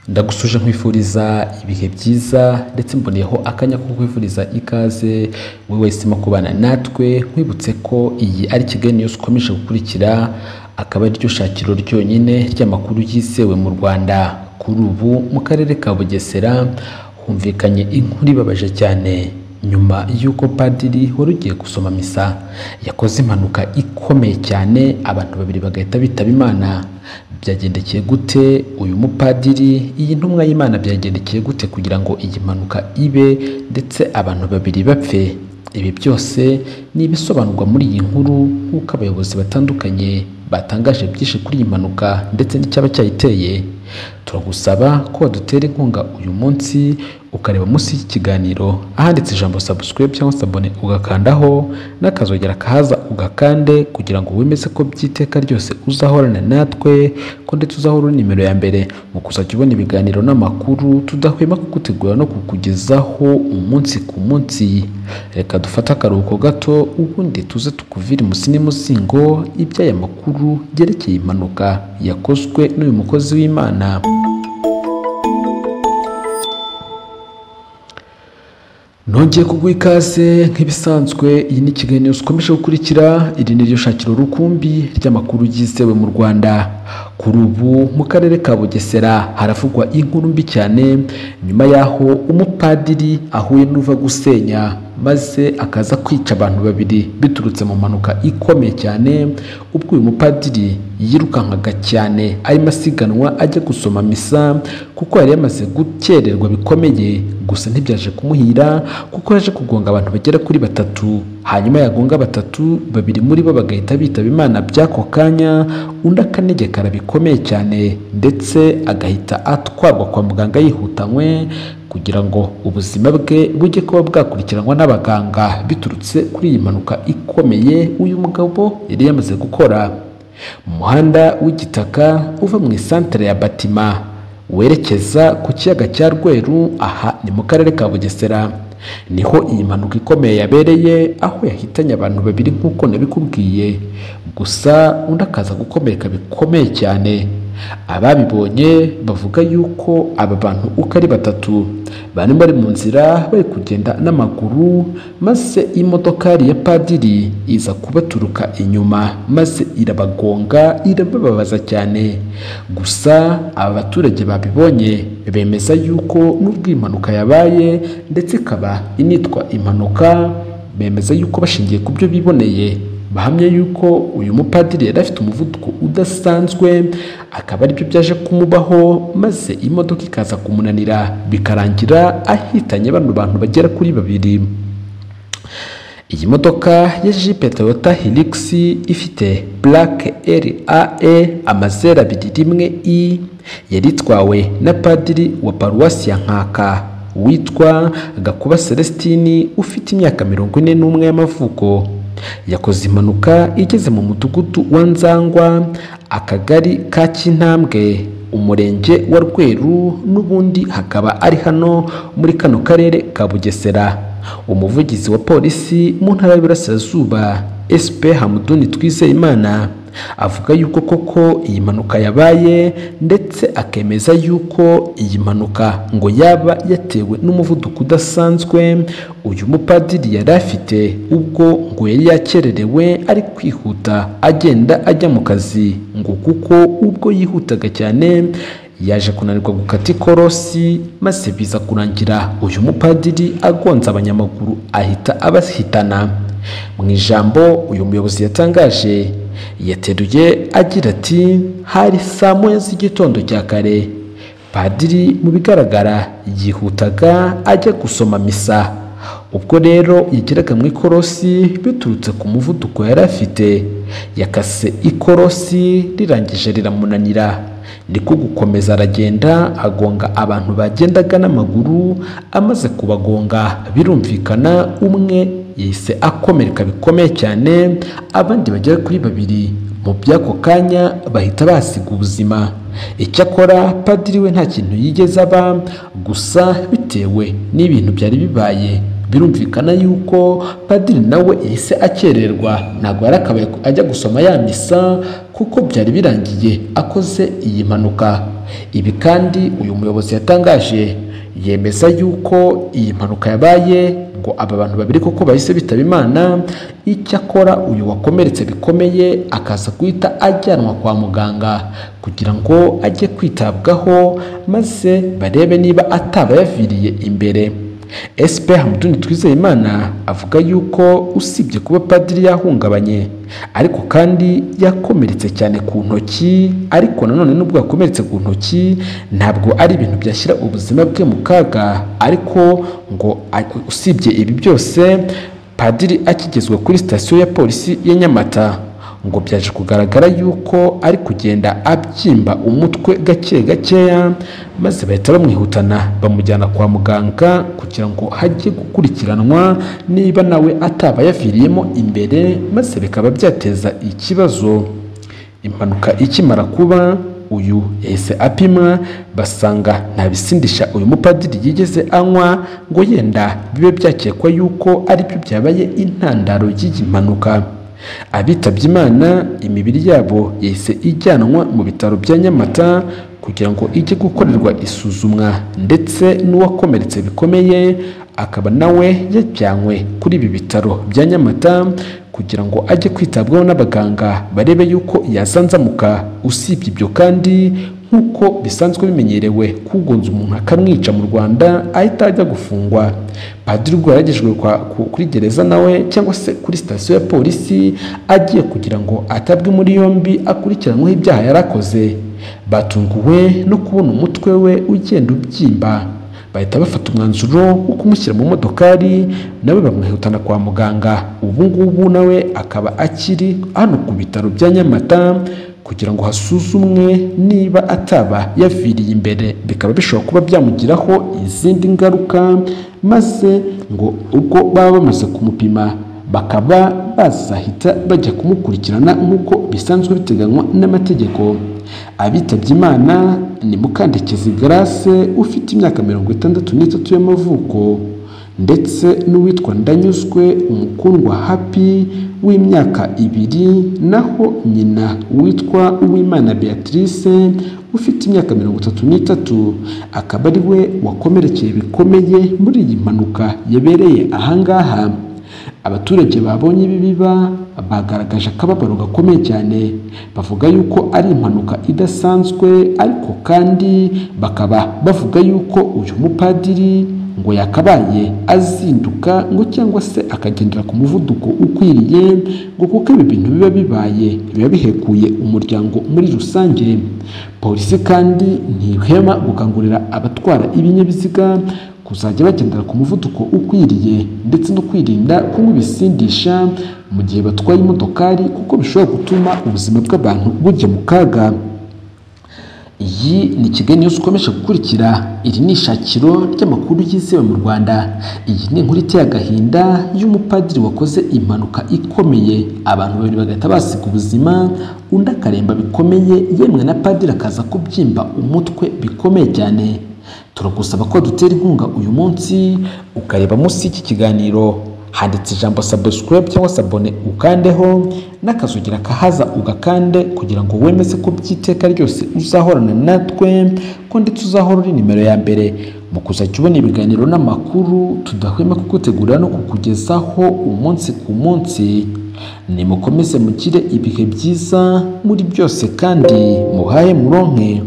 ndagusuje nkwifuriza ibihe byiza ndetse mboneyeho akanya ko kwifuriza ikaze wowe wahisemo kubana natwe nkwibutse ko iyi ari Kigali News ukomeje gukurikira akaba ariryo shakiro ryonyine ry'amakuru yizewe mu Rwanda kuri ubu mu karere ka Bugesera humvikanye inkuru ibabaje cyane nyuma y'uko padiri wari ugiye gusoma misa yakoze impanuka ikomeye cyane abantu babiri bagahita bitaba imana byagendekeye gute uyu mupadiri iyi ntumwa y'imana byagendekeye gute kugira ngo iyi mpanuka ibe ndetse abantu babiri bapfe ibi byose ni ibisobanurwa muri iyi nkuru nk'uko abayobozi batandukanye batangaje byinshi kuri iyi mpanuka ndetse n'icyaba cyayiteye turagusaba ko wadutera inkunga uyu munsi ukareba munsi y'ikiganiro ahanditse ijambo subscribe cyangwa se abone ugakandaho n'akazogera kahaza ugakande kugira ngo wemeze ko by'iteka ryose uzahorana natwe ko ndetse uzahora uri nimero ya mbere mu kuzajya ubona ibiganiro n'amakuru tudahwema kugutegura no kukugezaho umunsi ku munsi reka dufate akaruhuko gato ubundi tuze tukuvire imusi n'imuzingo iby'aya makuru yerekeye impanuka yakozwe n'uyu mukozi w'imana nongeye kuguha ikaze nk'ibisanzwe iyi ni Kigali News ukomeje gukurikira iri ni ryo shakiro rukumbi ry'amakuru yizewe mu Rwanda kuri ubu mu karere ka Bugesera haravugwa inkuru mbi cyane nyuma y'aho umupadiri ahuye n'uva gusenya maze akaza kwica abantu babiri biturutse mu mpanuka ikomeye cyane ubwo uyu mupadiri yirukankaga cyane arimo asiganwa ajya gusoma misa kuko yari yamaze gukererwa bikomeye gusa ntibyaje kumuhira kuko yaje kugonga abantu bagera kuri batatu hanyuma yagonga batatu babiri muri bo bagahita bitaba imana by'ako kanya undi akanegekara bikomeye cyane ndetse agahita atwarwa kwa muganga yihutanywe kugira ngo ubuzima bwe bujye kuba bwakurikiranwa n'abaganga biturutse kuri iyi mpanuka ikomeye uyu mugabo yari yamaze gukora mu muhanda w'igitaka uva mu isantere ya batima werekeza ku kiyaga cya rweru aha ni mu karere ka bugesera niho iyi mpanuka ikomeye yabereye aho yahitanye abantu babiri nk'uko nabikubwiye gusa undi akaza gukomereka bikomeye cyane ababibonye bavuga yuko aba bantu uko ari batatu bari bari mu nzira bari kugenda n'amaguru maze imodoka ya padiri iza kubaturuka inyuma maze irabagonga irabababaza cyane gusa aba baturage babibonye bemeza yuko n'ubwo impanuka yabaye ndetse ikaba initwa impanuka bemeza yuko bashingiye ku byo biboneye bahamya yuko uyu mupadiri yari afite umuvuduko udasanzwe akaba aribyo byaje kumubaho maze imodoka ikaza kumunanira bikarangira ahitanye bano bantu bagera kuri babiri iyi modoka ya jipe toyota hilix ifite burake rae amazera abiri rimwe i yari itwawe na padiri wa paruwasi ya nkaka witwa gakuba celestini ufite imyaka mirongo ine n'umwe y'amavuko yakoze impanuka igeze mu mudugudu wa nzangwa akagari ka kintambwe umurenge wa rweru n'ubundi hakaba ari hano muri kano karere ka bugesera umuvugizi wa polisi mu ntara y'Iburasirazuba sp hamuduni twizeyimana avuga yuko koko iyi mpanuka yabaye ndetse akemeza yuko iyi mpanuka ngo yaba yatewe n'umuvuduko udasanzwe uyu mupadiri yari afite ubwo ngo yari yakererewe ari kwihuta agenda ajya mu kazi ngo kuko ubwo yihutaga cyane yaje kunanirwa gukata ikorosi maze biza kurangira uyu mupadiri agonze abanyamaguru ahita abahitana mu ijambo uyu muyobozi yatangaje yateruye agira ati hari saa moya z'igitondo cya kare padiri mu bigaragara yihutaga ajya gusoma misa ubwo rero yageraga mu ikorosi biturutse ku muvuduko yari afite yakase ikorosi rirangije riramunanira niko gukomeza aragenda agonga abantu bagendaga n'amaguru amaze kubagonga birumvikana umwe yahise akomereka bikomeye cyane abandi bagera kuri babiri mu by'ako kanya bahita basiga ubuzima icyakora padiri we nta kintu yigeze aba gusa bitewe n'ibintu byari bibaye birumvikana yuko padiri nawe yahise akererwa ntabwo yari akabaye ajya gusoma ya misa kuko byari birangiye akoze iyi mpanuka ibi kandi uyu muyobozi yatangaje yemeza yuko iyi mpanuka yabaye ngo aba bantu babiri koko bahise bitaba imana icyakora uyu wakomeretse bikomeye akaza guhita ajyanwa kwa muganga kugira ngo ajye kwitabwaho maze barebe niba ataba yaviriye imbere SP Hamduni Twizeyimana avuga yuko usibye kuba padiri yahungabanye ariko kandi yakomeretse cyane ku ntoki ariko nanone nubwo yakomeretse ku ntoki ntabwo ari ibintu byashyira ubuzima bwe mu kaga ariko ngo a- usibye ibi byose padiri akigezwa kuri sitasiyo ya polisi ya Nyamata ngo byaje kugaragara yuko ari kugenda abyimba umutwe gake gakeya maze bahita bamwihutana bamujyana kwa muganga kugira ngo hajye gukurikiranwa niba nawe ataba yaviriyemo imbere maze bikaba byateza ikibazo impanuka ikimara kuba uyu yahise apima basanga nta bisindisha uyu mupadiri yigeze anywa ngo yenda bibe byakekwa yuko aribyo byabaye intandaro y'iyi mpanuka abitabye imana imibiri yabo yahise ijyanwa mu bitaro bya nyamata kugira ngo ijye gukorerwa isuzumwa ndetse n'uwakomeretse bikomeye akaba nawe yajyanywe kuri ibi bitaro bya nyamata kugira ngo ajye kwitabwaho n'abaganga barebe yuko yazanzamuka usibye ibyo kandi nk'uko bisanzwe bimenyerewe kugonza umuntu akamwica mu rwanda ahita ajya gufungwa padiri ubwo yaragejwe kwa- ku- kuri gereza nawe cyangwa se kuri sitasiyo ya polisi agiye kugira ngo atabwe muri yombi akurikiranweho ibyaha yarakoze batunguwe no kubona umutwe we ugenda ubyimba bahita bafata umwanzuro wo kumushyira mu modokari nawe bamwihutana kwa muganga ubu ngubu nawe akaba akiri hano ku bitaro bya nyamata kugira ngo hasuzumwe niba ataba yaviriye imbere bikaba bishobora kuba byamugiraho izindi ngaruka maze ngo ubwo baba bamaze kumupima bakaba bazahita bajya kumukurikirana nk'uko bisanzwe biteganywa n'amategeko abitabye imana ni mukandekezi grace ufite imyaka mirongo itandatu n'itatu y'amavuko ndetse n'uwitwa ndanyuzwe umukundwa happy w'imyaka ibiri naho nyina witwa uwimana beatrice ufite imyaka mirongo itatu n'itatu akaba ari we wakomerekeye bikomeye muri iyi mpanuka yabereye ahangaha abaturage babonye ibi biba bagaragaje akababaro gakomeye cyane bavuga yuko ari impanuka idasanzwe ariko kandi bakaba bavuga yuko uyu mupadiri ngo yakabaye azinduka ngo cyangwa se akagendera ku muvuduko ukwiriye ngo kuko ibi bintu biba bibaye biba bihekuye umuryango muri rusange polisi kandi ntihema gukangurira abatwara ibinyabiziga kuzajya bagendera ku muvuduko ukwiriye ndetse no kwirinda kunywa ibisindisha mu gihe batwaye imodokari kuko bishobora gutuma ubuzima bw'abantu bujya mu kaga iyi ni kigali news ukomeje gukurikira iri ni ishakiro ry'amakuru yizewe mu rwanda iyi ni inkuru iteye agahinda y'umupadiri wakoze impanuka ikomeye abantu babiri bagahita basiga ubuzima undi akaremba bikomeye yemwe na padiri akaza kubyimba umutwe bikomeye cyane turagusaba ko dutera inkunga uyu munsi ukareba munsi y'iki kiganiro handitse ijambo subscribe cyangwa se abone ukandeho n'akazugira kahaza ugakande kugira ngo wemeze ko by'iteka ryose uzahorana natwe ko ndetse uzahora uri nimero ya mbere mu kuzajya ubona ibiganiro n'amakuru tudahwema kugutegurira no kukugezaho umunsi ku munsi nimukomeze mugire ibihe byiza muri byose kandi muhaye muronke